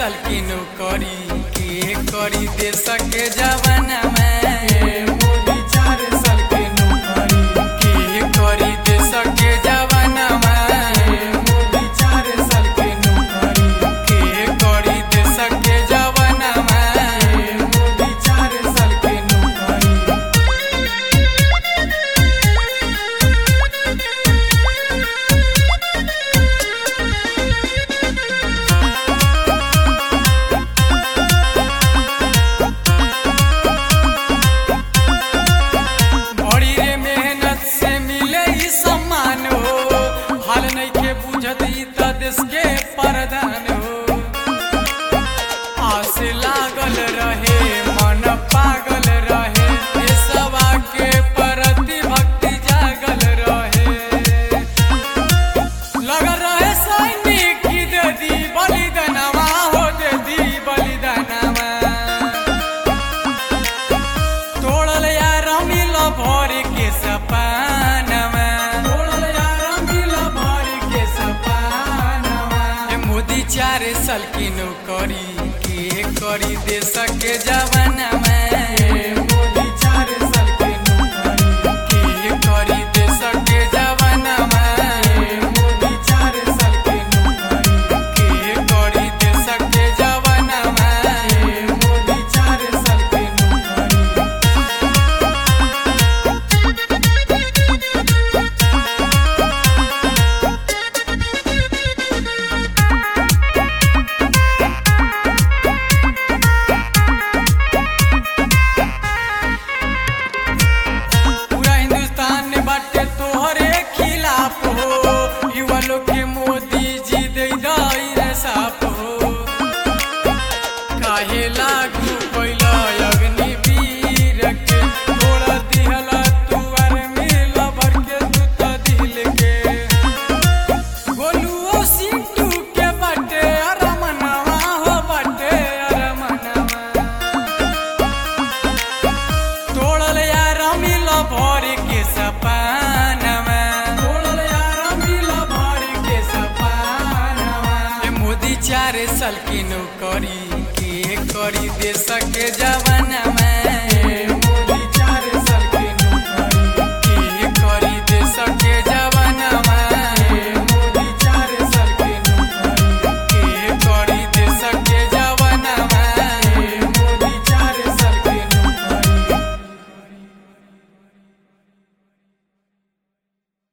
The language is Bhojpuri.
साल की नौकरी के करी देश के जवाना में मोदी चार साल के नौकरी के करी देश के जवाना में मोदी चार साल के नौकरी के करी देश के जवाना में मोदी चार साल के नौकरी बड़ी रे मेहनत से मिले ई सम्मान हो हाल नहीं के बुझत ई त देश के प्रधान हो आस लागल रहे मन पागल रहे देशवा के प्रति भक्ति जागल रहे लगल रहे सैनिक की दे दी बलिदानवा हो दे दी बलिदानवा तोड़ल यार मिल भर के सपानवा तोड़ल यार मिल भर के सपानवा ए मोदी चार साल की नौकरी के करी देश के जवानवा ए मोदी चार साल की नौकरी के करी देश के जवानवा ए मोदी चार साल की नौकरी के करी देश के जवानवा ए मोदी चार साल की नौकरी पूरा हिंदुस्तान ने बाटे तोहरे खिलाफ हो युवा लोग के मोदी जी दे दई रे साफ हो काहे लागू कैला अग्निवीर के तोड़ा दिहला तुअर मिल भर के तू त दिल के गोलुओ सिंटू के बाटे अरमनवा हो बाटे अरमनवा तोड़ल यार मिल भर के सपानवा तोड़ल यार मिल भर के सपानवा ए मोदी चार साल की नौकरी के करी देश के जवानवा